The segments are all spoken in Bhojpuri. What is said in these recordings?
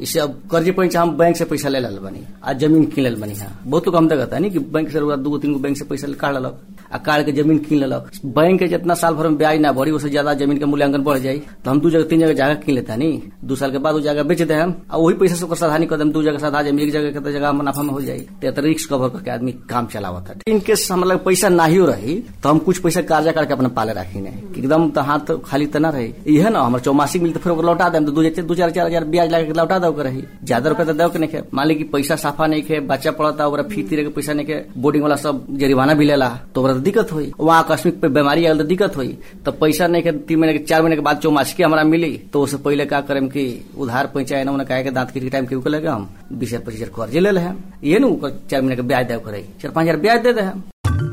इससे अब कर्जे पैसा हम बैंक से पैसा ले लल बनी आ जमीन किन लेल बनी हाँ बहुत लोग हम देखता है कि बैंक से रउआ दूगो तीन गो बैंक से पैसा काट लेलक आ काट के जमीन किन लेलक बैंक के जितना साल भर में ब्याज ना बढ़ी उससे ज्यादा जमीन के मूल्यांकन बढ़ जाई तो हम दू जगह तीन जगह जगह किन लेता नी दू साल के बाद वो जगह बेच दे हम आ वही पैसा से ओकर साधानी कर दम दू जगह साधा जमीन एक जगह के जगह मुनाफा में हो जाई तो रिस्क कवर करके आदमी काम चलावत है इन केस हमारे लगे पैसा नाहियो रही तो हम कुछ पैसा कर्जा करके अपना पाले रखी ने एकदम तो हाथ खाली तो ना रही इहे ना हमारे चौमासिक मिलते फिर ओकर लौटा देम तो दू दू चार चार हजार ब्याज लगा के लौटा दो के रही ज्यादा रुपया तो दो के नहीं खे मान ली कि पैसा साफा नहीं खे बच्चा पड़ता ओकरा फी तीरे के पैसा नहीं खे बोर्डिंग वाला सब जरिमाना भी लेला तो ओकरा तो दिक्कत हुई वहाँ आकस्मिक पे बीमारी आयल तो दिक्कत हुई तो पैसा नहीं के तीन महीने के चार महीने के बाद चौमासिक हमारा मिली तो उससे पहले का करें कि उधार पैसा ना कहे के दांत के टाइम के लगे हम बीस हजार पच्चीस हजार कर्जे ले ले हम ये नु चार महीने के ब्याज दे करे चार पाँच हजार ब्याज दे दे हम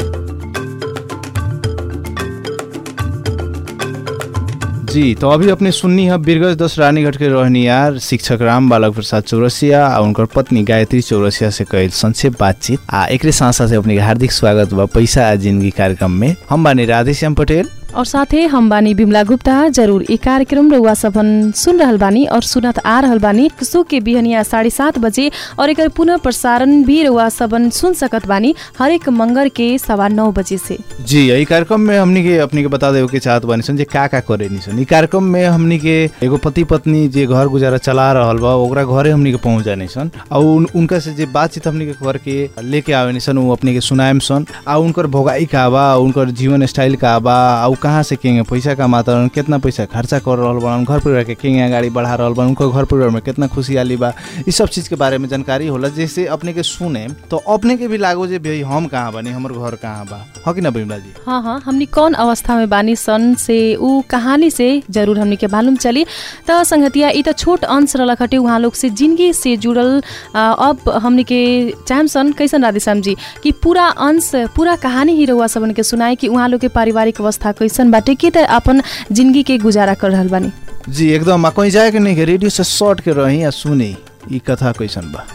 जी तो अभी अपने सुन्नी है बीरगंज दस रानीगढ़ के रहनियार शिक्षक राम बालक प्रसाद चौरसिया आ उनकर पत्नी गायत्री चौरसिया से कईल संक्षेप बातचीत आ एकरे साथ साथ अपने के हार्दिक स्वागत बा पैसा आ जिंदगी कार्यक्रम में हम बानी राधेश्याम पटेल और साथै हम बानी बिमला गुप्ता जरूर ई कार्यक्रम रउआ सबन सुन रहल बानी और सुनत आ रहल बानी सो के बिहनिया साढ़े सात बजे और एकर पुनः प्रसारण भी रउआ सबन सुन सकत बानी हरेक मंगर के सवा नौ बजे से जी यही कार्यक्रम में हमनी के अपनी के बता देवे के चाहत बानी सन जे का का करे नी सन ई कार्यक्रम में हमनी के एगो पति पत्नी जे घर गुजारा चला रहल बा ओकरा घरे हमनी के पहुंच जानी सन और उन, उनका से जे बातचीत हमनी के करके लेके आवे नी सन उ अपनी के सुनाएम सन आ उनकर भोगाई का बा उनकर जीवन स्टाइल का बा आ कहाँ से केंगे पैसा कमाता रहन कितना पैसा खर्चा कर रहल बा घर परिवार के केंगे अगाडि बढ़ा रहल बा उनको घर परिवार में कितना खुशहाली बा ई सब चीज के बारे में जानकारी होला जैसे अपने के सुने तो अपने के भी लागो जे भाई हम कहाँ बानी हमर घर कहाँ बा हो कि ना बिमला जी हाँ हाँ हमनी कौन अवस्था में बानी सन से ऊ कहानी से जरूर हमनी के मालूम चली त संगतिया ई त छोट अंश रहलक हटे उहाँ लोग से जिंदगी से जुड़ल आ, अब हमनी के चाहम सन कैसन राधेश्याम जी कि पूरा अंश पूरा कहानी ही रउआ सबन के सुनाए कि उहाँ लोग के पारिवारिक अवस्था कैसन बाटे के त अपन जिंदगी के गुजारा कर रहल बानी जी एकदम आ कहीं जाए के नहीं के रेडियो से शॉर्ट के रही आ सुनी ई कथा कैसन बा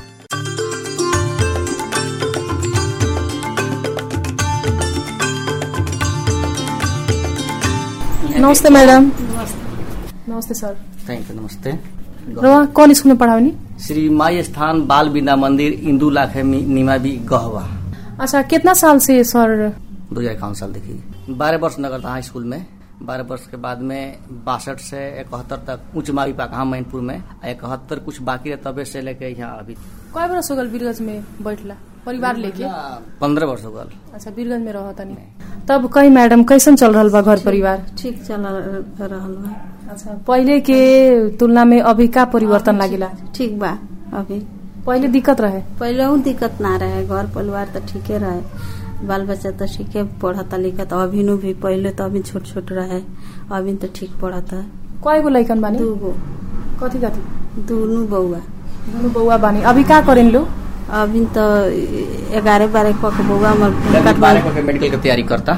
नमस्ते मैडम नमस्ते सर थैंक यू नमस्ते रउआ कौन स्कूल में पढ़ावनी श्री माई स्थान बाल विद्या मंदिर इंदू लाखे निमावी गहवा अच्छा कितना साल से सर दो हजार इक्यावन साल देखिए बारह वर्ष नगर था स्कूल में बारह वर्ष के बाद में बासठ से इकहत्तर तक उच्च मावी पाका मैनपुर में आ इकहत्तर कुछ बाकी है तबे से लेके यहाँ अभी कय बरस हो गल बीरगंज में बैठला परिवार लेके पंद्रह वर्ष हो गल अच्छा बीरगंज में रहत तनी तब कही मैडम कैसन चल रहल बा घर परिवार ठीक चल रहल बा अच्छा पहिले के तुलना में अभी का परिवर्तन लागिला ठीक बा अभी पहिले दिक्कत रहे पहले दिक्कत ना रहे घर परिवार तो ठीके रहे बाल बच्चा तो ठीके पढ़ता लिखता अभी नु भी पहले तो अभी छोट छोट रहे अभी तो ठीक पढ़ता कय गो लइकन बानी दू गो कथी कथी दोनों बउआ दुनु बौआ बानी अभी का करेन लो अभी तो ग्यारह बारह क के बउआ हमर बारह के मेडिकल के तैयारी करता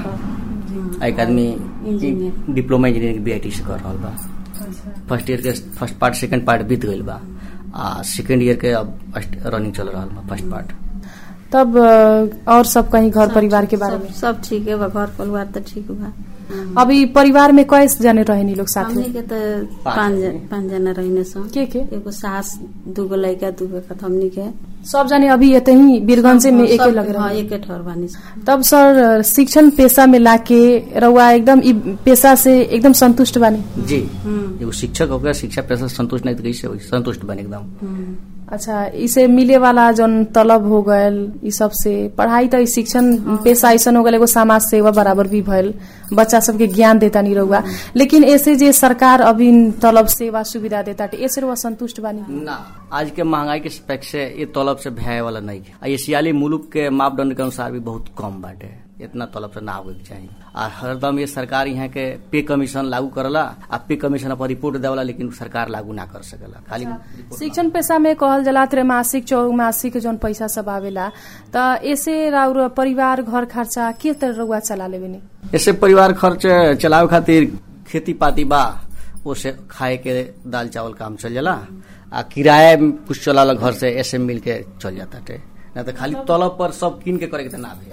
आ एक आदमी engineer. Diploma engineering B I T से कर रहा बा फर्स्ट ईयर के फर्स्ट पार्ट सेकंड पार्ट बीत गईल बा आ सेकंड ईयर के अब रनिंग चल रहा बा फर्स्ट पार्ट तब अ, और सब कहीं घर परिवार के बारे में सब- सब ठीक है बा घर परिवार तो ठीक बा अभी परिवार में कैसे जाने रहे नी लोग साथ हमनी में के तो पाँच पाँच जने। जन- पाँच जना रहने सन के के एगो सास दूगो लड़का दूगो कथ हमनी के सब जाने अभी ये ही बीरगंज में एके सब- लग हाँ रहे एके ठहर बानी सन। तब सर शिक्षण पेशा में लाके रउआ एकदम इ पेशा से एकदम संतुष्ट बानी जी हम्म, एगो शिक्षक हो गया शिक्षा पेशा से संतुष्ट नहीं तो कैसे होई? संतुष्ट बने एकदम हम्म। अच्छा इसे मिले वाला जौन तलब हो गयल इ सब से पढ़ाई त इ शिक्षण पेशा ऐसन हो गल एगो समाज सेवा बराबर भी भयल बच्चा सबके ज्ञान देता नहीं रहुआ लेकिन ऐसे जे सरकार अभी तलब सेवा सुविधा देता ऐसे रहुआ संतुष्ट बानी ना आज के महंगाई के स्पेक से ये तलब से भय वाला नहीं है आ एशियाली मुल्क के मापदंड के अनुसार भी बहुत कम बाटे इतना तलब से ना होवे के चाहिए आ हरदम ये सरकार यहाँ के पे कमीशन लागू करला आ पे कमीशन अपन रिपोर्ट देवला लेकिन सरकार लागू ना कर सकेला खाली शिक्षण पेशा में कहल जला त्रैमासिक चौमासिक जौन पैसा सब आवेला त ऐसे राउर परिवार घर खर्चा के तरह रहुआ चला लेबे ऐसे परिवार खर्च चलावे खातिर खेती पाती बा उसे खाए के दाल चावल काम चल जाला आ किराया में कुछ चलाला घर से ऐसे मिल के चल जाता टे ना तो खाली तलब पर सब किन के करे के त ना भी आई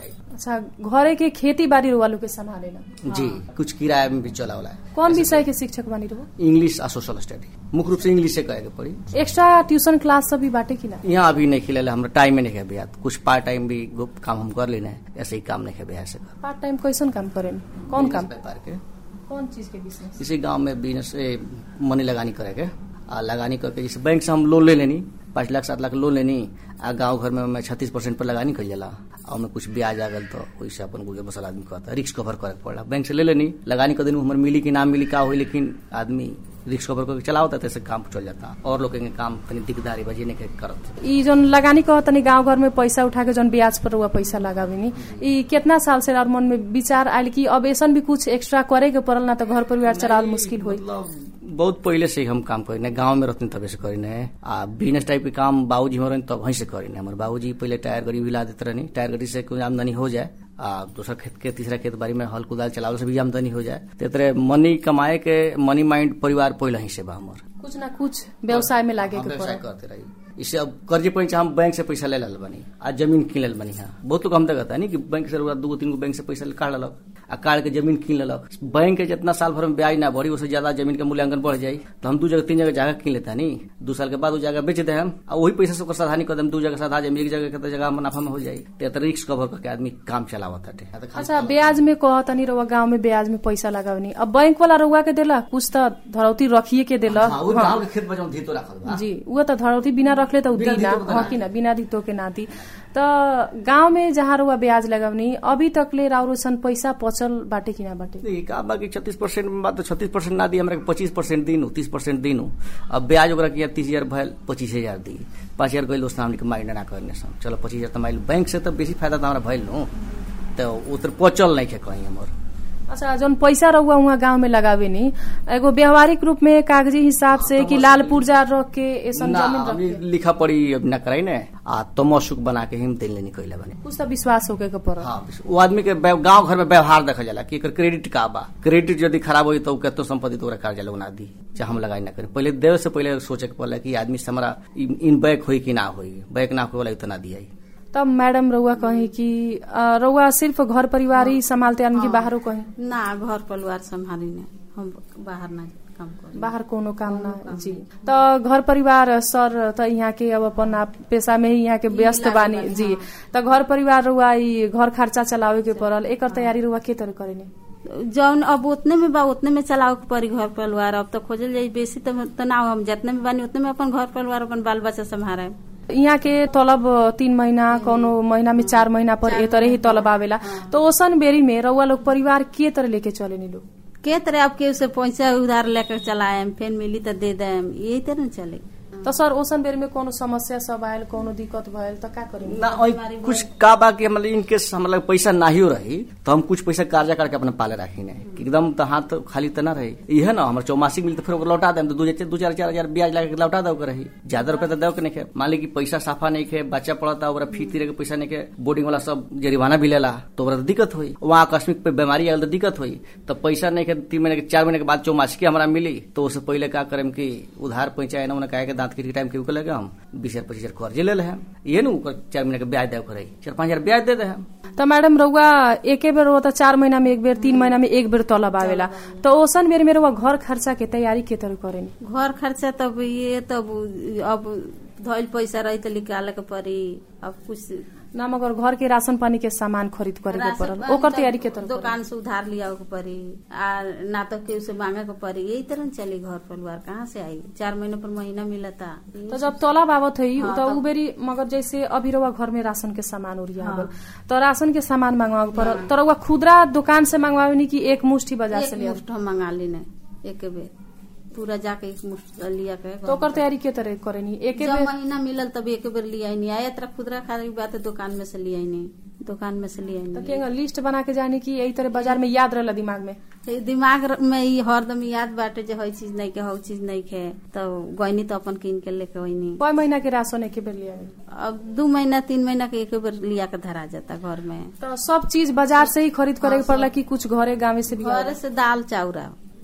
अच्छा घरे के खेती बाड़ी रुआ लोग के संभालेला जी कुछ किराया में भी चला वाला है कौन विषय के शिक्षक बानी रहो इंग्लिश आ सोशल स्टडी मुख्य रूप से इंग्लिश से कहे के पड़ी एक्स्ट्रा ट्यूशन क्लास सब भी बाटे कि ना यहाँ अभी नहीं खिले हमरा टाइम में नहीं है बिहार कुछ पार्ट टाइम भी गुप्त काम हम कर लेना है ऐसे ही काम नहीं है बिहार से कर पार्ट टाइम कैसन काम करें कौन काम व्यापार के कौन चीज के बिजनेस इसी गांव में बिजनेस मनी लगानी करे के आ लगानी करके जैसे बैंक से हम लोन ले लेनी पाँच लाख सात लाख लोन लेनी आ गांव घर में मैं छत्तीस परसेंट पर लगानी कर जाला और में कुछ ब्याज आ गल तो वैसे अपन गुजर बसल आदमी कहता रिस्क कवर करे के पड़ला बैंक से ले लेनी लगानी कर दिन हमारे मिली कि ना मिली का हुई लेकिन आदमी रिस्क कवर करके चलावता तैसे काम चल जाता और लोग के काम तनी दिकदारी बजे नहीं के करत ई जौन लगानी कह तनी गांव घर में पैसा उठा के जौन ब्याज पर हुआ पैसा लगावेनी ई कितना साल से और मन में विचार आयल कि अब ऐसन भी कुछ एक्स्ट्रा करे के पड़ल ना तो घर परिवार चलावल मुश्किल होई मतलब बहुत पहले से ही हम काम करीने गांव में रहते तबे से करीने आ बिजनेस टाइप के काम बाबूजी हो रहे तब वहीं से करीने हमारे बाबूजी पहले टायर गाड़ी भी ला देते रहनी टायर गाड़ी से कुछ आमदनी हो जाए आ दूसरा खेत के तीसरा खेत बाड़ी में हल कुदाल चलावे से भी आमदनी हो जाए ते तरह मनी कमाए के मनी माइंड परिवार पहले ही से बा हमार कुछ ना कुछ व्यवसाय में लागे हम के व्यवसाय पड़ल करते रही इसे अब कर्जे पैसा हम बैंक से पैसा ले लल बनी आ जमीन किन लेल बनी हाँ बहुत लोग हम तक कहता है कि बैंक से रउआ दूगो तीन गो बैंक से पैसा काट लेलक आ काट के जमीन किन लेलक बैंक के जितना साल भर में ब्याज ना बढ़ी उससे ज्यादा जमीन के मूल्यांकन बढ़ जाई तो हम दू जगह तीन जगह जगह किन लेता नी दू साल के बाद वो जगह बेच दे हम आ वही पैसा से ओकर साधानी कर देम दू जगह साधा जमीन एक जगह के तो जगह मुनाफा में हो जाई तो रिस्क कवर करके आदमी काम चलावत हटे आ तो खाली अच्छा ब्याज में कह तनी रउआ गांव में ब्याज में पैसा लगावनी अब बैंक वाला रउआ के देला कुछ तो धरौती रखिए के देला हाँ, वही गाँव के खेत बजाऊ धीतो रखल बा जी वो तो धरौती बिना रखले तो बिना दी ना धितो के हाँ कि ना बिना धितो के ना दी तो गांव में जहाँ रुआ ब्याज लगावनी अभी तक ले राउरोसन पैसा पचल बाटे कि ना बाटे देखिए का बाकी छत्तीस परसेंट में बात तो छत्तीस परसेंट ना दी हमरा के पच्चीस परसेंट दीनू तीस परसेंट दीनू अब ब्याज ओकरा किया तीस हजार भैल पच्चीस हजार दी पाँच हजार गई दोस्त हमने के माइंड ना करने सन चलो पच्चीस हजार तो माइल बैंक से तो बेसी फायदा तो हमारा भैल नु तो उतर पचल नहीं है कहीं हमार अच्छा जौन पैसा रहुआ वहाँ गांव में लगावे नी एगो व्यवहारिक रूप में कागजी हिसाब से कि लाल पुर्जा रख के ऐसन ना जमीन रख अभी के लिखा पड़ी अब ना कराई ने आ तमसुक बना के हम दिल नहीं कैले बने कुछ तो विश्वास होके के पड़ल हाँ वो आदमी के व्यव- गांव घर में व्यवहार देखा जाला कि एकर क्रेडिट का बा क्रेडिट यदि खराब होई तो केतो संपत्ति तो ओकरा कर्जा लोग ना दी चाहे हम लगाई ना करी पहले देवे से पहले सोचे के पड़ला कि आदमी से हमारा इन इन बैक होई कि ना होई बैक ना होई तो ना दिया तब मैडम रउआ कही कि अ, रउआ सिर्फ घर परिवार ही संभालते आदमी की बाहरो कहीं ना घर परिवार संभाली ने हम बाहर ना काम करी बाहर कोनो काम ना जी तो घर परिवार सर त यहाँ के अब अपन आप पेशा में ही यहाँ के व्यस्त बानी जी तो घर परिवार रुआ ई घर खर्चा चलावे के पड़ल एकर तैयारी रुआ के तरह करेनी जौन अब उतने में बा उतने में चलाओ के पड़ी घर परिवार अब तो खोजल जाई बेसी तो, तो ना हम जितने में बानी उतने में अपन घर परिवार अपन बाल बच्चा संभाले यहाँ के तलब तीन महीना कोनो महीना में चार महीना पर ए तरह ही तलब आवेला तो ओसन बेरी में रउआ लोग परिवार के तरह लेके चले नी लोग के तरह अब के से पैसा उधार लेकर चलाएम फिर मिली तो दे देम यही तरह न चले तो सर ओसन बेरी में कोनो समस्या सब आयल कोनो दिक्कत भयल तो का करेंगे ना ओइ कुछ का बा कि मतलब इन केस हमरा लगे पैसा नाहियो रही तो हम कुछ पैसा कर्जा करके अपने पाले रखी ने कि एकदम तो हाथ खाली तो ना रही इहे ना हमारे चौमासिक मिलते फिर ओकरा लौटा देम तो दू दू चार चार हजार ब्याज लगा के लौटा दे के रही ज्यादा रुपया तो दे के नहीं खे मान ली कि पैसा साफा नहीं खे बच्चा पड़ता ओकरा फी तीरे के पैसा नहीं खे बोर्डिंग वाला सब जरिमाना भी लेला तो ओकरा तो दिक्कत हुई वहाँ आकस्मिक पे बीमारी आयल तो दिक्कत हुई तो पैसा नहीं खे तीन महीने के चार महीने के बाद चौमासिक हमारा मिली तो उससे पहले का करेम कि उधार पैसा ना कहे के दांत के टाइम के लगे हम बीस हजार पच्चीस हजार कर्जे ले ले हम ये नु चार महीने के ब्याज दे करे चार पाँच हजार ब्याज दे दे हम तो मैडम रउआ एके बेर होता चार महीना में एक बेर तीन महीना में एक बेर तलब आवेला तो ओसन बेर में रउआ घर खर्चा के तैयारी के तरह करेनी घर खर्चा तब ये तब अब धइल पैसा रही तो निकाले के पड़ी अब कुछ ना मगर घर के राशन पानी के सामान खरीद करे के राशन पड़ल पानी ओकर तब तैयारी के तरह करेनी। दुकान से उधार लिया के पड़ी आ ना तो केहू से मांगे के पड़ी यही तरह न चली घर परिवार कहाँ से आई चार महीने पर महीना मिलता तो जब तलब आवत है हाँ, तो तब- उ बेरी मगर जैसे अभी रउआ घर में राशन के सामान उरिया गल तो राशन के सामान मंगवा के पड़ल तो रउआ खुदरा दुकान से मंगवावे कि एक मुष्ठी बाजार से एक लिया मुष्ठ हम मंगा ली ने एक बेर पूरा जाके एक मुष्ठ लिया के तो ओकर तैयारी के तरह करेनी एक जब बेर महीना मिलल तब एक बेर लिया नहीं आया तरह खुदरा खाली बात है दुकान में से लिया नहीं दुकान में से लिया तो नहीं के लिस्ट बना के जानी कि यही तरह बाजार में याद रहला दिमाग में तो दिमाग र- में ई हरदम याद बाटे जे हई चीज नहीं के हऊ चीज नहीं खे तो गईनी तो अपन कीन के लेके वही कई महीना के राशन एक बेर लिया अब दू महीना तीन महीना के एक बेर लिया के धरा जाता घर में तो सब चीज बाजार से ही खरीद करे के पड़ला कि कुछ घरे गाँव से भी घर से दाल चाउरा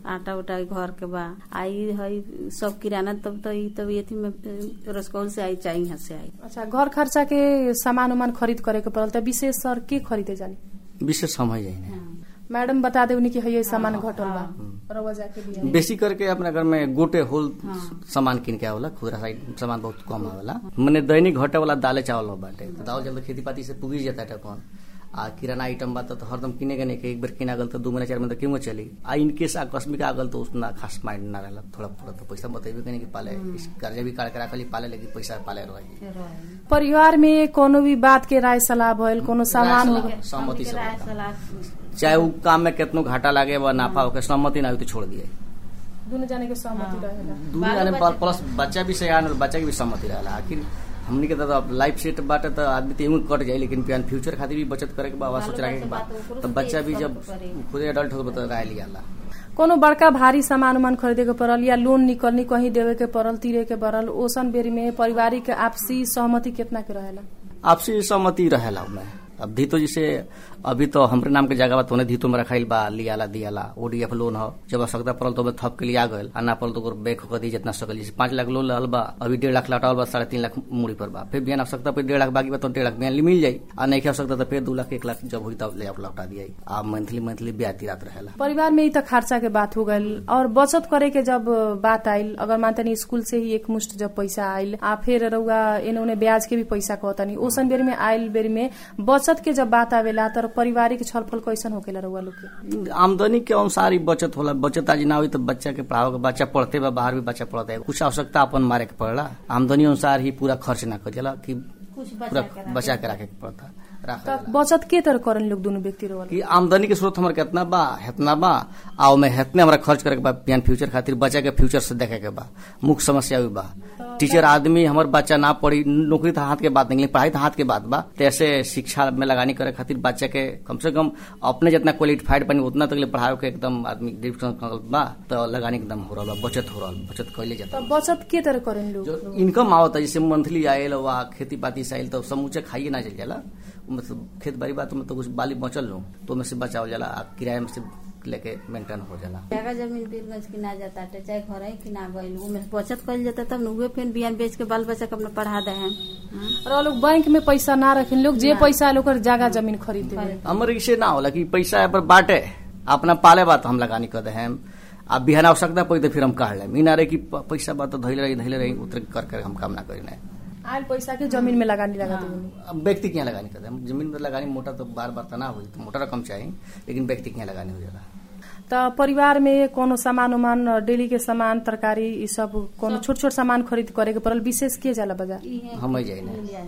आटा उटा घर के बा आई है सब किराना तब तो ई तब एथी में अ, रसकौल से आई चाहे यहाँ से आई अच्छा घर खर्चा के सामान उमान खरीद करे के पड़ल त विशेष सर के खरीदे जानी विशेष समय जाइने मैडम बता देवनी कि है सामान घटल बा रउआ जाके दिया बेसी करके अपना घर में गोटे होल सामान किन के आवेला खुदरा साइड सामान बहुत कम आवेला मने दैनिक घटे वाला दाले चावल हो बाटे तो दाल जल्द खेती पाती से पुगी जाता है कौन आ किराना आइटम बा तो हरदम किने के नहीं के एक बार किना गल तो दू महीना चार महीना तो क्यों चली आ इनकेस आकस्मिक आ गल तो उतना खास माइंड ना रहला थोड़ा थोड़ा तो पैसा बतेबे कहीं कि पाले इस कर्जा भी काट के रखली पाले लेकिन पैसा पाले रही परिवार में कोनो भी बात के राय सलाह भइल कोनो सामान हो गइल। सहमति से राय होता। सलाह चाहे वो काम में कितनो घाटा लागे वा नाफा होके सहमति ना हो तो छोड़ दिए दुनु जाने के सहमति रहेला दूर जाने पर प्लस बच्चा भी सयान और बच्चा के भी सहमति रहला आखिर हमनी के तो अब लाइफ सेट बाटे तो आदमी तो यूं कट जाए लेकिन प्यान फ्यूचर खातिर भी बचत करे के बाबा सोच रखे के बाद तो बच्चा भी जब खुद एडल्ट हो तो राय लियाला कोनो बड़का भारी सामान उमान खरीदे के पड़ल या लोन निकलनी कहीं देवे के पड़ल तीरे के पड़ल ओसन बेरी में पारिवारिक आपसी सहमति कितना के रहेला आपसी सहमति रहेला उनमें अब धीतो जैसे अभी तो हमरे नाम के जगह बा तो धीतो में रखाइल बा लियाला दियाला ओडीएफ लोन हो जब आवश्यकता पड़ल तो ओमे थप के लिए आ गल आ ना पड़ल तो ओकर बैक होकर दी जितना सकल जैसे पांच लाख लोन लल बा अभी डेढ़ लाख लटावल बा साढ़े तीन लाख मूड़ी पर बा फिर बिहान आवश्यकता पर डेढ़ लाख बाकी बा तो डेढ़ लाख बिहान मिल जाई आ नहीं के आवश्यकता तो फिर दू लाख एक लाख जब हुई तब ले आप लौटा दिया आ मंथली मंथली ब्याज तिरात रहेला परिवार में ही तो खर्चा के बात हो गइल और बचत करे के जब बात आइल अगर मानते नहीं स्कूल से ही एक मुश्त जब पैसा आइल आ फिर रउआ एने ओने ब्याज के भी पैसा कहतनी ओसन बेरी में आइल बेरी में बचत के जब बात आवेला तर पारिवारिक छलफल कैसन होकेला रउआ लोग के आमदनी के अनुसार ही बचत होला बचत आज ना हुई तो बच्चा के पढ़ाओ के बच्चा पढ़ते बा बाहर भी बच्चा पढ़ता है कुछ आवश्यकता अपन मारे के पड़ला आमदनी अनुसार ही पूरा खर्च ना करेला कि कुछ पूरा बचा के बचा के रखे के पड़ता रखा त बचत के तरह करन लोग दोनों व्यक्ति रउआ लोग? कि आमदनी के स्रोत हमारे कितना बा हेतना बा आ ओमे हेतने हमरा खर्च करे के बा बिहान फ्यूचर खातिर बच्चा के फ्यूचर से देखे के बा मुख्य समस्या भी बा टीचर आदमी हमर बच्चा ना पढ़ी नौकरी तो हाथ के बात नहीं लेकिन पढ़ाई तो हाथ के बात बा तो ऐसे शिक्षा में लगानी करे खातिर बच्चा के कम से कम अपने जितना क्वालिफाइड बनी उतना तक ले पढ़ाओ के एकदम आदमी डिविजन बा तो लगानी एकदम हो रहा बा बचत हो रहा बचत कैले जाता त बचत के तरह करन लोग जो इनकम आवता जैसे मंथली आयल वा खेती पाती से आयल तो समूचे खाइए ना चल जाला मतलब खेत बाड़ी बा तो मतलब कुछ बाली बचल लो तो में से बचावल जाला आ किराया में से लेके मेंटेन हो जाला जगह जमीन बीरगंज किना जाता है चाहे घर ही किना गइल उमे बचत कइल जाता तब न उहे फिर बिहान बेच के बाल बच्चा के अपना पढ़ा दे हैं और लोग बैंक में पैसा ना रखिन लोग जे पैसा लोग जगह जमीन खरीद देवे हमर इसे ना होला कि पैसा पर बाटे अपना पाले बात हम लगानी कर दे हम अब बिहान आवश्यकता पड़ी तो फिर हम काट लेम ई ना रहे कि प- पैसा बात तो धैले रही धैले रही उतर कर कर हम काम ना करी ना आयल पैसा के जमीन में लगानी लगा देवे अब व्यक्ति क्या लगानी कर दे हम जमीन पर लगानी मोटा तो बार बार तो ना हुई तो मोटा रकम चाहिए लेकिन व्यक्ति क्या लगानी हो जाला त परिवार में कोनो सामान उमान डेली के सामान तरकारी ई सब कोनो छोट छोट सामान खरीद करे के पड़ल विशेष के जाला बाजार हम जाए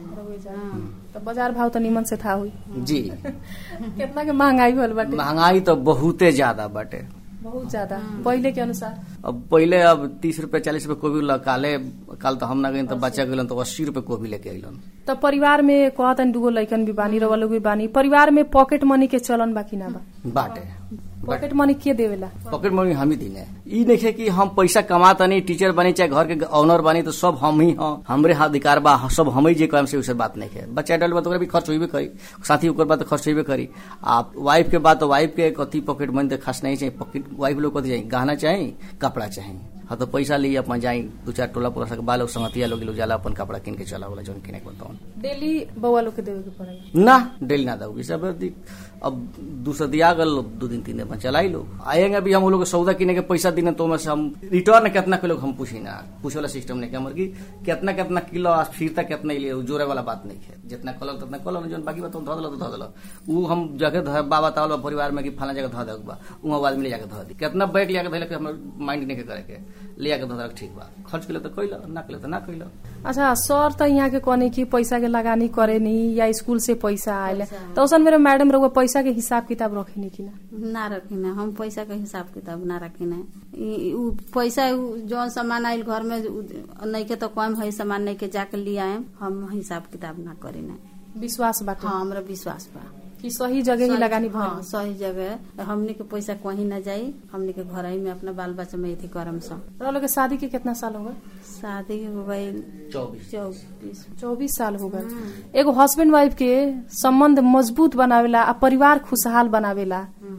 ना त बाजार भाव त निमन से था हुई जी कितना के महंगाई भल बाटे महंगाई तो बहुते ज्यादा बाटे बहुत ज्यादा पहिले के अनुसार अब पहले अब तीस रुपए चालीस रुपए कोबी ला काले काल तो हम ना गई तो बच्चा गइलन तो अस्सी रुपए कोबी लेके अइलन त परिवार में कहतन दुगो लइकन भी बानी रवा लोग भी बानी परिवार में पॉकेट मनी के चलन बाकी ना बा बाटे पॉकेट मनी के देवेला पॉकेट मनी हम ही दिने ई नहीं कि हम पैसा कमाता नहीं टीचर बनी चाहे घर के ऑनर बनी तो सब हम ही हाँ हमरे हाथ अधिकार बा सब हम ही जे काम से उसे बात नहीं है बच्चा एडल्ट बा तो ओकरा भी खर्च होइबे करी साथी ओकर बात तो खर्च होइबे करी आप वाइफ के बात तो वाइफ के कथी पॉकेट मनी तो खास नहीं चाहिए पॉकेट वाइफ लोग कथी चाहिए गहना चाहिए कपड़ा चाहिए हाँ तो पैसा लिए अपन जाई दू चार टोला पोला सके बाल संगतिया लोग लोग जाला अपन कपड़ा किन के चला वाला जौन किने के बताऊं डेली बउआ लोग के देवे के पड़ेगा ना डेली ना दऊ सब अवधि अब दूसरा दिया गल दो दिन तीन दिन में चलाई लो आएंगे अभी हम लोग सौदा किने के पैसा दिने तो में से हम रिटर्न कितना किलो हम पूछी ना पूछे वाला सिस्टम नहीं हमर की कितना कितना किलो आ फिरता कितना लिए जोरे वाला बात नहीं है जितना कलर उतना कलर जो बाकी बात धो दलो तो धो दलो उ हम जगह धो बाबा तावल परिवार में कि फला जगह धो देग बा वहाँ आदमी ले जाके धो दी कितना बैग लिया के धैले के हमर माइंड नहीं के करे के लिया के धो देलक ठीक बा खर्च के लिए तो कैलो ना कैलो तो ना कैलो अच्छा सर त यहाँ के कहने की पैसा के लगानी करे नी या स्कूल से पैसा आयल तो उसन मेरे मैडम रउआ पैसा के हिसाब किताब रखे नी कि ना ना रखी ना हम पैसा के हिसाब किताब ना रखी ना ई- उ पैसा उ जौन सामान आयल घर में उ- नहीं के तो कम है सामान नहीं के जाके ले आए हम हिसाब किताब ना करी ना विश्वास बाटे हाँ हमरा विश्वास बा कि सही जगह ही लगानी हाँ भर सही जगह हमनी के पैसा कहीं ना जाई हमनी के घर ही में अपना बाल बच्चा में अथी करम सब रउआ लोग के शादी के कितना साल हो गए शादी हो गई चौबीस चौबीस चौबीस साल हो गए एगो हस्बैंड वाइफ के संबंध मजबूत बनावेला आ परिवार खुशहाल बनावेला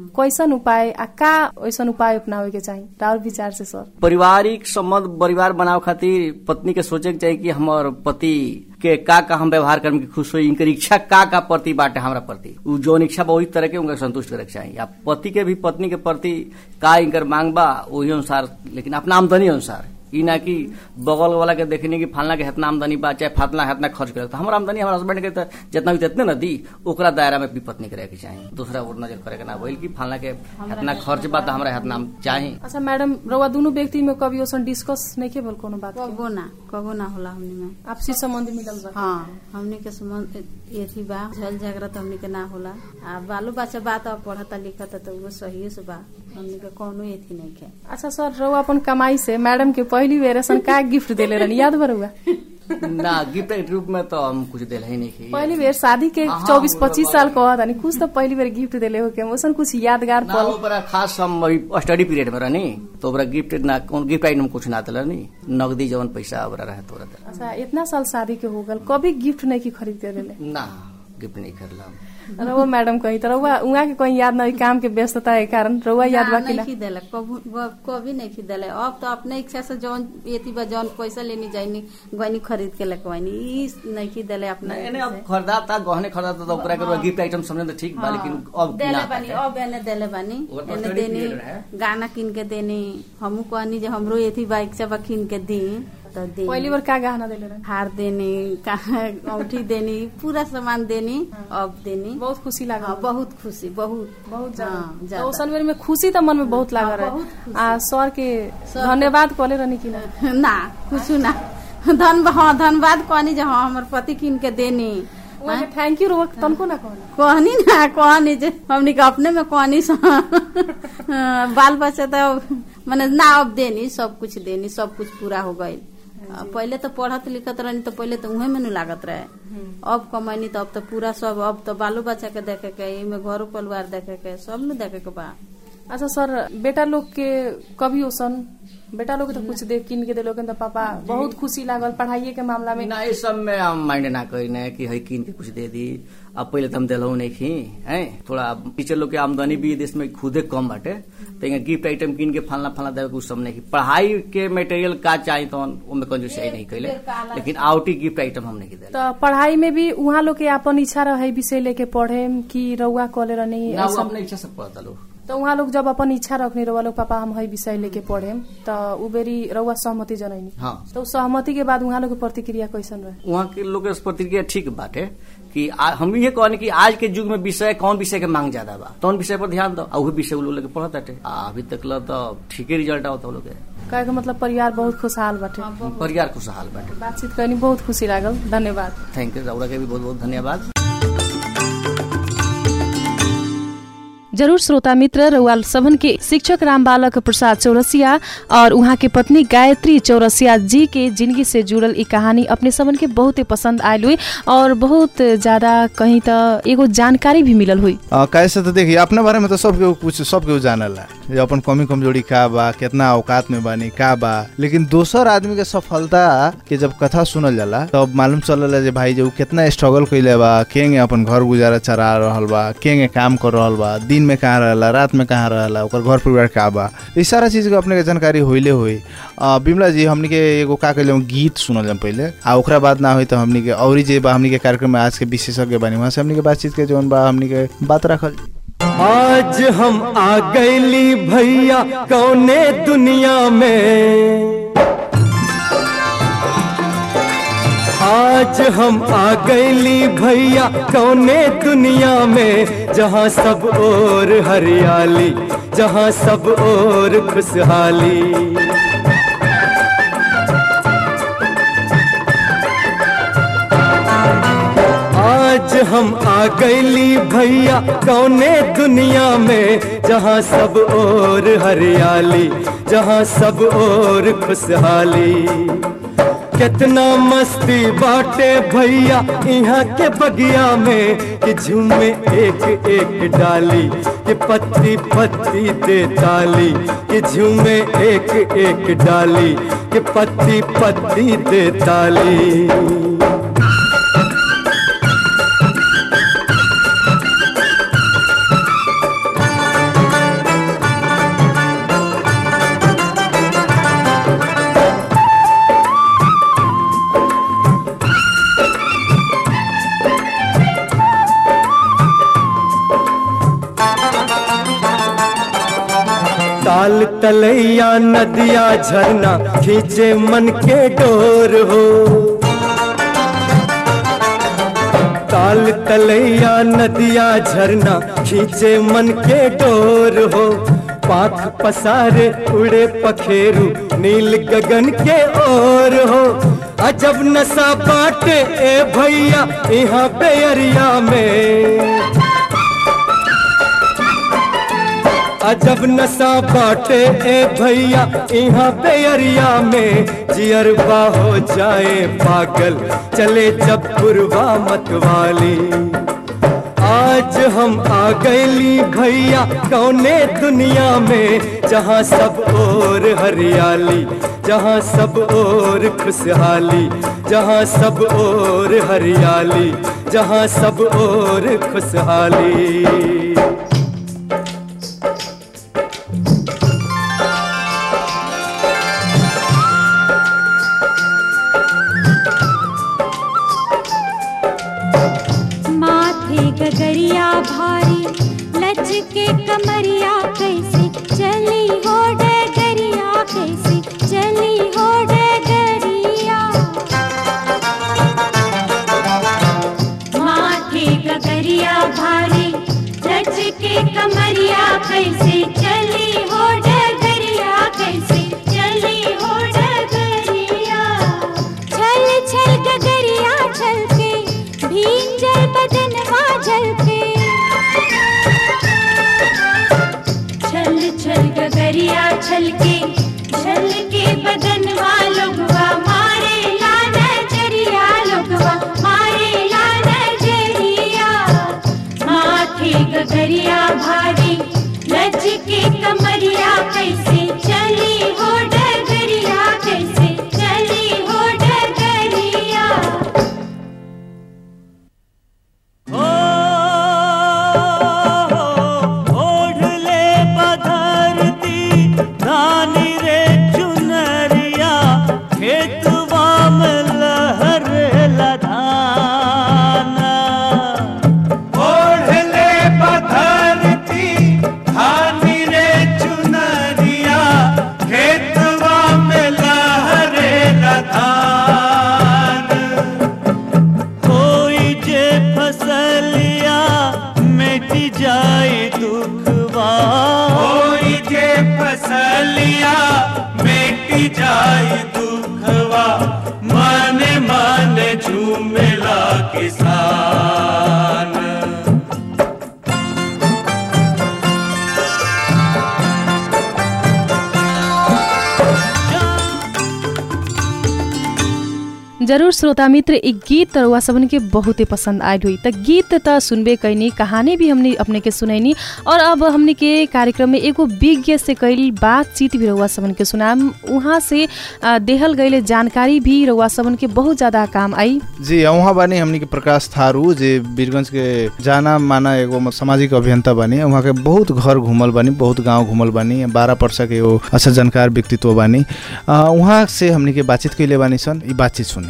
कैसन उपाय आ का ऐसन उपाय अपनावे के चाहिए राउर विचार से सर पारिवारिक संबंध परिवार बनाव खातिर पत्नी के सोचे के चाहिए कि हमर पति के का का हम व्यवहार करम की खुश होई इनकर इच्छा का का प्रति बाटे हमरा प्रति उ जौन इच्छा बा वही तरह के उनका संतुष्ट करे के चाहिए आ पति के भी पत्नी के प्रति का इनकर मांग बा वही अनुसार लेकिन अपना आमदनी अनुसार ई ना कि बगल वाला के देखने की फलना के हेतना आमदनी बा चाहे फतना हेतना खर्च करे तो हमारा आमदनी हमारे हस्बैंड के तो जितना भी तितने ना दी ओकरा दायरा में भी पत्नी करे के चाहिए दूसरा और नजर करे के ना बोल कि फलना के हेतना खर्च बा तो हमरा हेतना चाहिए अच्छा मैडम रउआ दोनों व्यक्ति में कभी ओसन डिस्कस नहीं के बोल कोनो बात के? कबो ना कबो ना होला हमनी में आपसी संबंध मिलल बा हाँ हमनी के संबंध एथी बा झल झगड़ा तो हमनी के ना होला आ बालो बच्चा बात अब पढ़ता लिखता तो वो सही से बा हमनी के कोनो एथी नहीं के अच्छा सर रउआ अपन कमाई से मैडम के पहली बेर ऐसन का गिफ्ट देले रहनी याद बा रउआ ना गिफ्ट के रूप में तो हम कुछ दिल ही नहीं की पहली बेर शादी के हाँ, चौबीस वो पच्चीस बात साल कहत हनी कुछ तो पहली बेर गिफ्ट देले हो के ओसन कुछ यादगार ना पल वो बड़ा खास हम अभी स्टडी पीरियड में रहनी तो ओकरा गिफ्ट ना कौन गिफ्ट आइटम कुछ ना दिला नी नगदी जवन पैसा ओकरा रहे तो ओकरा अच्छा इतना साल शादी के हो गल कभी गिफ्ट नहीं की खरीद के देले ना गिफ्ट नहीं करला रउआ मैडम कही तो रउआ उहाँ के कहीं याद नहीं काम के व्यस्तता के कारण रउआ याद बा कि ना नहीं देलक कबू ब- कभी नहीं खिदेले अब तो अपने इच्छा से जौन एथी बा जौन पैसा लेनी जाइनी गनी खरीद के लगवानी ई नहीं खिदेले अपने एने अब खरीदा था गहने खरीदा था तो ओकरा के गिफ्ट आइटम समझे तो ठीक बा लेकिन अब देले ना बानी बाटे। अब एने देले बानी ओकर तो एने study देनी period रहे। गाना किन के देनी हमू कहनी जे हमरो एथी बाइक से बा किन के दी तो दे पहली बार का गहना देले रहे हार देनी का- औठी देनी पूरा सामान देनी अब देनी बहुत खुशी हाँ, लागल बहुत खुशी बहुत बहुत हाँ, ज्यादा ज्यादा। तो ओसन बेर में खुशी तो मन में बहुत लागल हाँ, बहुत रहे आ सर के धन्यवाद कहले रहनी कि ना ना कुछ ना धन हाँ धन्यवाद कहनी जे हाँ हमर पति किन के देनी उहाँ के थैंक यू रोक तनको ना कहना कहनी ना कहनी जे हमनी के अपने में कहनी स हाँ, बाल बच्चा तो मने ना अब देनी सब कुछ देनी सब कुछ पूरा हो गई पहले तो पढ़त लिखत रहनी तो पहले तो उहे में नु लागत रहे अब कमैनी तो अब तो पूरा सब अब तो बालो बच्चा के देखे के इमे घरो परिवार देखे के सब नु देखे के बा अच्छा सर बेटा लोग के कभी ओसन बेटा लोग के तो कुछ दे किन के देलो तो पापा बहुत खुशी लागल पढ़ाइए के मामला में ना इस सब में हम माइंड ना करी कि है किन के कुछ दे दी अब पहले तो हम दिलहू नहीं खी है थोड़ा टीचर लोग के आमदनी भी देश में खुदे कम बाटे तो यहाँ गिफ्ट आइटम किन के फलना फलना देवे कुछ सब नहीं की पढ़ाई के मटेरियल का चाहिए तो उनमें कंजूस नहीं कैले लेकिन आउटी गिफ्ट आइटम हम नहीं दिले तो पढ़ाई में भी उहाँ लोग के अपन इच्छा रहे विषय लेके पढ़े कि रउआ कॉले रहनी ना वो ऐसन? अपने इच्छा से पढ़ता लोग तो उहाँ लोग जब अपन इच्छा रखनी रउआ लोग पापा हम है विषय लेके पढ़े तो उ बेरी रउआ सहमति जनैनी हाँ तो उ सहमति के बाद उहाँ लोग के प्रतिक्रिया कैसन रहे वहाँ के लोग के प्रतिक्रिया ठीक बाटे कि आ, हम ये कहने कि आज के युग में विषय कौन विषय के मांग ज्यादा बा कौन विषय पर ध्यान दो और विषय वो लोग लेके पढ़त बाटे आ, अभी तक ल तो ठीके रिजल्ट आवत लोग के कहे के मतलब परिवार बहुत खुशहाल बाटे परिवार खुशहाल बाटे बातचीत करनी बहुत खुशी लागल धन्यवाद थैंक यू रौरा के भी बहुत बहुत धन्यवाद जरूर श्रोता मित्र रउआल सभन के शिक्षक राम बालक प्रसाद चौरसिया और उहाँ के पत्नी गायत्री चौरसिया जी के जिंदगी से जुड़ल ई कहानी अपने सबन के बहुत ही पसंद आयल हुई और बहुत ज्यादा कहीं त एगो जानकारी भी मिलल हुई अ, कैसे तो देखिए अपने बारे में तो सब केहू कुछ सब केहू जानला जे अपन कमी कमजोरी का बा कितना औकात में बानी का बा लेकिन दोसर आदमी के सफलता के जब कथा सुनल जाला तब मालूम चलला जे भाई जे उ कितना स्ट्रगल कइले बा केंगे अपन घर गुजारा चला रहल बा केंगे काम कर रहल बा दिन में कहाँ रहला रात में कहाँ रहला ओकर घर परिवार का बा ई सारा चीज के अपने के जानकारी होइले होई अ, बिमला जी हमनी के एगो का कइले गीत सुनल जाम पहिले आ ओकरा बाद ना होई तो हमनी के औरी जे बा हमनी के कार्यक्रम में आज के विशेषज्ञ बानी वहाँ से हमनी के बातचीत के जौन बा हमनी के बात रखल आज हम आ गईली भैया कौने दुनिया में आज हम आ गईली भैया कौने दुनिया में जहाँ सब और हरियाली जहाँ सब और खुशहाली आज हम आ गईली भैया कौने दुनिया में जहाँ सब और हरियाली जहाँ सब और खुशहाली कितना मस्ती बाटे भैया यहाँ के बगिया में कि झूमे एक एक डाली कि पत्ती पत्ती दे ताली कि झूमे एक एक डाली कि पत्ती पत्ती दे ताली तलैया नदिया झरना खींचे मन के डोर हो ताल तलैया नदिया झरना खींचे मन के डोर हो पाख पसारे उड़े पखेरु नील गगन के ओर हो अजब नशा बाटे ए भैया यहाँ बेअरिया में अजब नशा बाटे ए भैया यहाँ बेअरिया में जियरबा हो जाए पागल चले जब पुरवा मतवाली आज हम आ गईली भैया कौने दुनिया में जहाँ सब और हरियाली जहाँ सब और खुशहाली जहाँ सब और हरियाली जहाँ सब और खुशहाली माथे गगरिया भारी लच के कमरिया कैसे चली हो डगरिया कैसे चली हो डगरिया माथे गगरिया भारी लच के कमरिया कैसे चली हो डगरिया कैसे चली हो डगरिया छल छल गगरिया छल के भींजल बदनवा झल के छल छल गगरिया छल के छल के बदनवा लोगवा मारे ला नजरिया लोगवा मारे ला नजरिया माथे गगरिया भारी लच के कमरिया कैसे चली हो डगरिया कैसे चली हो डगरिया ओढ़ले पधरती धानी रे चुनरिया खेतवा में लहर लधाना ओढ़ले पधरती धानी रे चुनरिया खेतवा में लहर लधाना कोई जे फसलिया मिट जाए दुखवा कोई जे फसलिया मिट जाए दुखवा मन मन झूमेला किसान जरूर श्रोता मित्र एक गीत रउआ सबन के बहुते पसंद आयल हुई त गीत त सुनबे कैनी कहानी भी हमने अपने के सुनैनी और अब हमने के कार्यक्रम में एगो विज्ञ से कैल बातचीत भी रउआ सबन के सुनाम उहाँ से आ, देहल गईले जानकारी भी रउआ सबन के बहुत ज्यादा काम आई जी वहाँ बानी हमनी के प्रकाश थारू जे वीरगंज के जाना माना एगो म- सामाजिक अभियंता बानी वहाँ के बहुत घर घूमल बानी बहुत गांव घूमल बानी बारह वर्ष के एगो अच्छा जानकार व्यक्तित्व बानी आ, वहाँ से हमनी के बातचीत कैले बानी सन ई बातचीत सुनी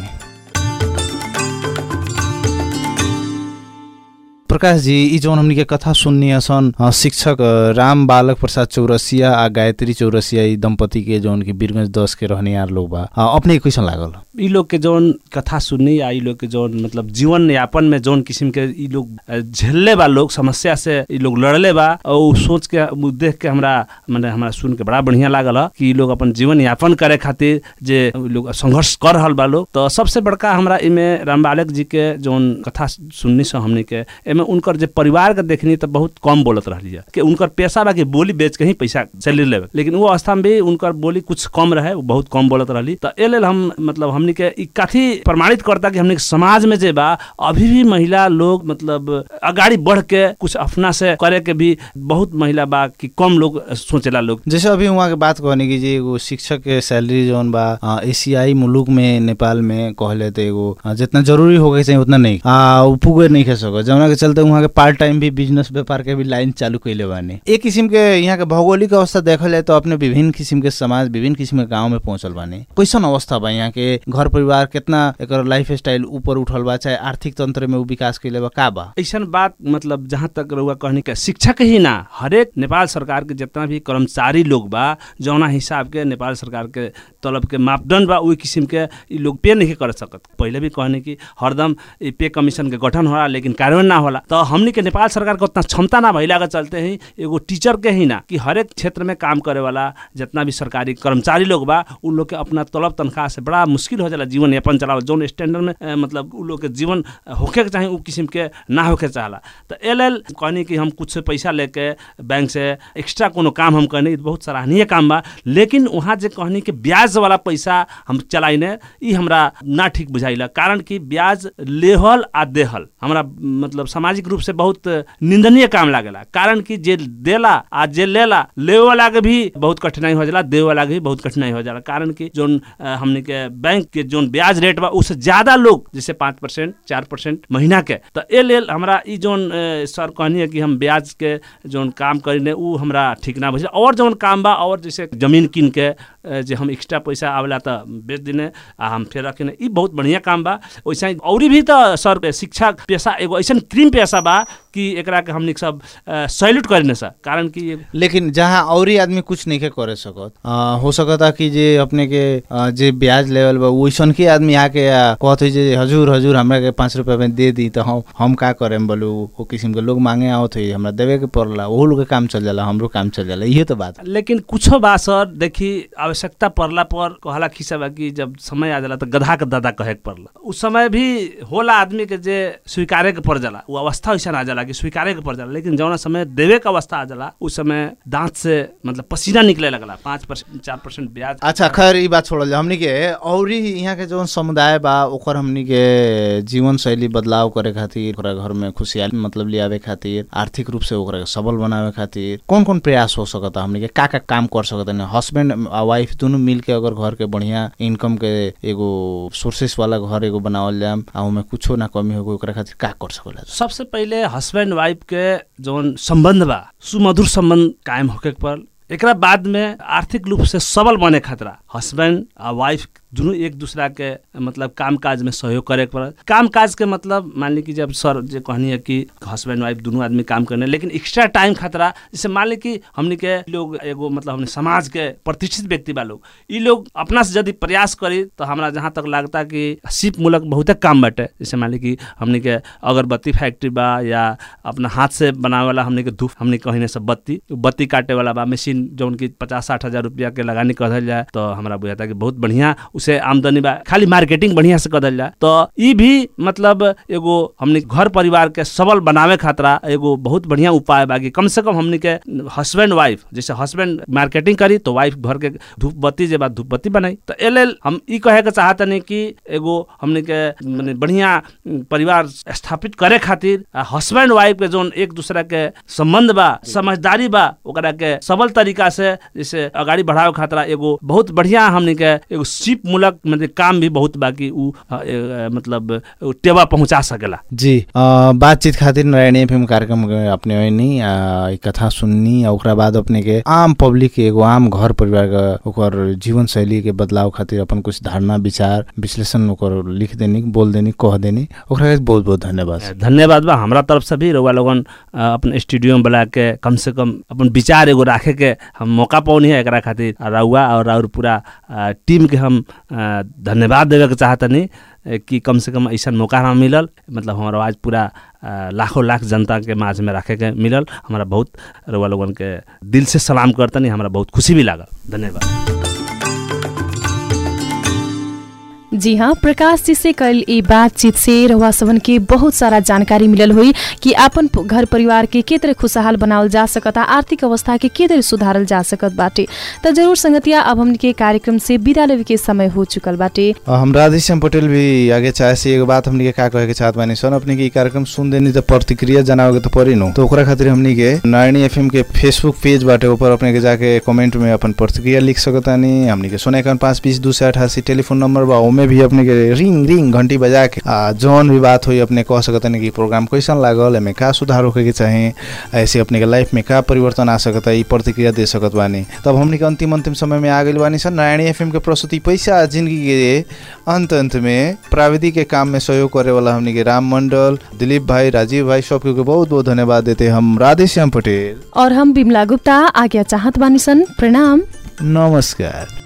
प्रकाश जी ई जौन हमनी के कथा सुननी सन अ, शिक्षक अ, राम बालक प्रसाद चौरसिया आ गायत्री चौरसिया ई दंपति के जौन की वीरगंज दस के रहनियार लोग बा अ, अपने के कैसन लागल ई लोग के जौन कथा सुननी या ई लोग के जौन मतलब जीवन यापन में जौन किस्म के ई लोग अ, झेलले बा लोग समस्या से ई लोग लड़ले बा और उ सोच के उ देख के हमरा माने हमरा सुन के बड़ा बढ़िया लागल ह कि ई लोग अपन जीवन यापन करे खातिर जे उ लोग संघर्ष कर रहल बा लोग तो सबसे बड़का हमरा इमे राम बालक जी के जौन कथा सुननी से हमने के एमे उनकर जे परिवार के देखनी तो बहुत कम बोलत रहली है कि उनकर पेशा बा कि बोली बेच के ही पैसा सैलरी लेवे लेकिन वो अवस्था में भी उनकर बोली कुछ कम रहे वो बहुत कम बोलत रहली तो ए लेल हम मतलब हमनी के ई काफी प्रमाणित करता कि हमनी के समाज में जे बा अभी भी महिला लोग मतलब अगाडि बढ़ के कुछ अपना से करे के भी बहुत महिला बा कि कम लोग सोचेला लोग जैसे अभी वहाँ के बात कहने की जी एगो शिक्षक के सैलरी जौन बा अ, एशियाई मुलुक में नेपाल में कहले तो एगो अ, जितना जरूरी होके चाहिए उतना नहीं आ उ पुगे नहीं खे सको जौना के चलते साथ वहाँ के पार्ट टाइम भी बिजनेस व्यापार के भी लाइन चालू कैले बानी एक किस्म के यहाँ के भौगोलिक अवस्था देखल जाए तो अपने विभिन्न किस्म के समाज विभिन्न किस्म के गाँव में पहुंचल बानी कैसन अवस्था बा यहाँ के घर परिवार कितना एक लाइफ स्टाइल ऊपर उठल बा चाहे आर्थिक तंत्र में उ विकास कैले बा का बा ऐसन बात मतलब जहाँ तक रहुआ कहनी के शिक्षक ही ना हरेक नेपाल सरकार के जितना भी कर्मचारी लोग बा जौना हिसाब के नेपाल सरकार के तलब के मापदंड बा वही किस्म के ई लोग पे नहीं कर सकत पहले भी कहनी कि हरदम ई पे कमीशन के गठन होला लेकिन कार्यान्वयन ना होला तो हमनी के नेपाल सरकार के उतना क्षमता ना भइला के चलते ही एगो टीचर के ही ना कि हरेक क्षेत्र में काम करे वाला जितना भी सरकारी कर्मचारी लोग बा उन लोग के अपना तलब तनख्वाह से बड़ा मुश्किल हो जाला जीवन यापन चलावल जौन स्टैंडर्ड में अ, मतलब उ लोग के जीवन होखे के चाही उ किस्म के ना होखे चाहला तो ए लेल कहनी कि हम कुछ पैसा लेके बैंक से एक्स्ट्रा कोनो काम हम करनी बहुत सराहनीय काम बा लेकिन वहाँ जे कहनी कि ब्याज वाला पैसा हम चलाइने ई हमरा ना ठीक बुझाइला कारण कि ब्याज लेहल आ देहल हमरा मतलब सामाजिक रूप से बहुत निंदनीय काम लागेला कारण कि जे देला आ जे लेला लेवे वाला के भी बहुत कठिनाई हो जाला देवे वाला के भी बहुत कठिनाई हो जाला कारण कि जोन अ, हमनी के बैंक के जोन ब्याज रेट बा उससे ज्यादा लोग जैसे पाँच परसेंट चार परसेंट महीना के तो ए लेल हमरा ई जोन अ, सर कहनी है कि हम ब्याज के जोन काम करीने उ हमरा ठीक ना बुझे और जोन काम बा और जैसे जमीन किन के अ, जे हम एक्स्ट्रा पैसा आवेला तो बेच दिने आ हम फेर रखने ई बहुत बढ़िया काम बा वैसे ही औरी भी तो सर शिक्षा पेशा एगो ऐसन क्रीम पेशा बा कि एकरा के हमनी सब सैल्यूट करने सा कारण कि ये लेकिन जहाँ औरी आदमी कुछ नहीं के करे सकत आ, हो सकता कि जे अपने के आ, जे ब्याज लेवल बा वैसन के आदमी आके आ, कहत है जे हजूर हजूर हमरा के पाँच रुपया में दे दी तो हम हम का करेम बोलू वो किस्म के लोग मांगे आवत है हमरा देवे के पड़ला ओहो लोग के काम चल जाला हमरो काम चल जाला इहे तो बात लेकिन कुछो बा सर देखी आवश्यकता पड़ला पर कहला खिसा बा कि जब समय आ जाला तो गधा के दादा कहे के पड़ला उस समय भी होला आदमी के जे स्वीकारे के पड़ जाला वो अवस्था ऐसा आ जाला कि स्वीकारे के पड़ जाला लेकिन जौना समय देवे के अवस्था आ जाला उस समय दांत से मतलब पसीना निकले लगला पाँच परसेंट चार परसेंट ब्याज अच्छा खैर ई बात छोड़ल जाए हमनी के औरी यहाँ के जौन समुदाय बा ओकर हमनी के जीवन शैली बदलाव करे खातिर ओकरा घर में खुशहाली मतलब लियावे खातिर आर्थिक रूप से ओकरा के सबल बनावे खातिर कौन कौन प्रयास हो सकता हमनी के का का काम कर सकता हस्बैंड आ वाइफ दोनों मिल के अगर घर के बढ़िया इनकम के एगो सोर्सेस वाला घर एगो बनावल जाम आ ओमे कुछो ना कमी होगो ओकरा खातिर का कर सकला सबसे पहिले हस्बैंड वाइफ के जौन संबंध बा सुमधुर संबंध कायम होके के पड़ल एकरा बाद में आर्थिक रूप से सबल बने खतरा हस्बैंड आ वाइफ दुनू एक दूसरा के मतलब काम काज में सहयोग करे के पड़ल काम काज के मतलब मान ली कि जब सर जे कहनी है कि हस्बैंड वाइफ दुनू आदमी काम करने लेकिन एक्स्ट्रा टाइम खतरा जैसे मान ली कि हमनी के लोग एगो मतलब हमने समाज के प्रतिष्ठित व्यक्ति बा लोग ई लोग अपना से यदि प्रयास करी तो हमरा जहाँ तक लगता कि सिप मूलक बहुते काम बाटे जैसे मान ली कि हमनी के अगरबत्ती फैक्ट्री बा या अपना हाथ से बनावे वाला हमनी के धूप हमनी कहने सब बत्ती बत्ती काटे वाला बा मशीन जौन की पचास साठ हजार रुपया के लगानी कहल जाए तो हमरा बुझाता कि बहुत बढ़िया उसे आमदनी बा खाली मार्केटिंग बढ़िया से करल जाए तो ई भी मतलब एगो हमनी घर परिवार के सबल बनावे खातरा एगो बहुत बढ़िया उपाय बा कि कम से कम हमनी के हस्बैंड वाइफ जैसे हस्बैंड मार्केटिंग करी तो वाइफ घर के धूप बत्ती जे बा धूप बत्ती बनाई तो ए लेल हम ई कहे के चाहतनी कि एगो हमनी के माने बढ़िया परिवार स्थापित करे खातिर हस्बैंड वाइफ के जोन एक दूसरा के संबंध बा समझदारी बा ओकरा के सबल तरीका से जैसे अगाडि बढ़ावे खातिर एगो बहुत बढ़िया हमनी के एगो सिप मूलक मतलब काम भी बहुत बाकी उ अ, ए, मतलब उ टेवा पहुंचा सकेला जी अ, बातचीत खातिर नारायण एफएम कार्यक्रम के अपने ओइनी आ, ई कथा सुननी आ ओकरा बाद अपने के आम पब्लिक के एगो आम घर परिवार के ओकर जीवन शैली के बदलाव खातिर अपन कुछ धारणा विचार विश्लेषण ओकर लिख देनी बोल देनी कह देनी ओकरा के बहुत बहुत धन्यवाद धन्यवाद बा हमरा तरफ से भी रउआ लोगन अ, अपन स्टूडियो में बुला के कम से कम अपन विचार एगो राखे के हम मौका पौनी है एकरा खातिर आ रउआ और और पूरा अ, टीम के हम अ, धन्यवाद देवे के चाहतनी अ, कि कम से कम ऐसा मौका हमरा मिलल मतलब हमारा आवाज पूरा अ, लाखों लाख जनता के माझ में रखे के मिलल हमरा बहुत रउआ लोगन के दिल से सलाम करतनी हमरा बहुत खुशी भी लागल धन्यवाद जी हाँ प्रकाश जी से कल ई बातचीत से रहुआ सबन के बहुत सारा जानकारी मिलल हुई कि आपन प- घर परिवार के के तरह खुशहाल बनावल जा सकता आर्थिक अवस्था के के तरह सुधारल जा सकत बाटे त जरूर संगतिया अब हमन के कार्यक्रम से विदा लेवे के समय हो चुकल बाटे अ, हम राधेश्याम पटेल भी आगे चाहे से एगो बात हमनी के का कहे के चाहत बानी सन अपने के ई कार्यक्रम सुन देनी तो प्रतिक्रिया जनावे के तो पड़ी नु तो ओकरा खातिर हमनी के नारायणी एफएम के फेसबुक पेज बाटे ऊपर अपने के जाके कमेंट में अपन प्रतिक्रिया लिख सकतानी हमनी के सोना इक्यावन पाँच बीस दू सौ अठासी टेलीफोन नंबर बा ओमे भी अपने के रिंग रिंग घंटी बजा के आ, जौन भी बात हुई अपने कह सकत कि प्रोग्राम कैसन लागल एमे का सुधार होके के चाहे ऐसे अपने के लाइफ में का परिवर्तन आ सकता ई प्रतिक्रिया दे सकत बानी तब हमने के अंतिम अंतिम समय में आ गइल बानी सन नारायणी एफएम के प्रस्तुति पैसा जिंदगी के अंत अंत में प्राविधिक के काम में सहयोग करे वाला हमने के राम मंडल दिलीप भाई राजीव भाई सबके के बहुत बहुत धन्यवाद देते हम राधेश्याम पटेल और हम बिमला गुप्ता आज्ञा चाहत बानी सन प्रणाम नमस्कार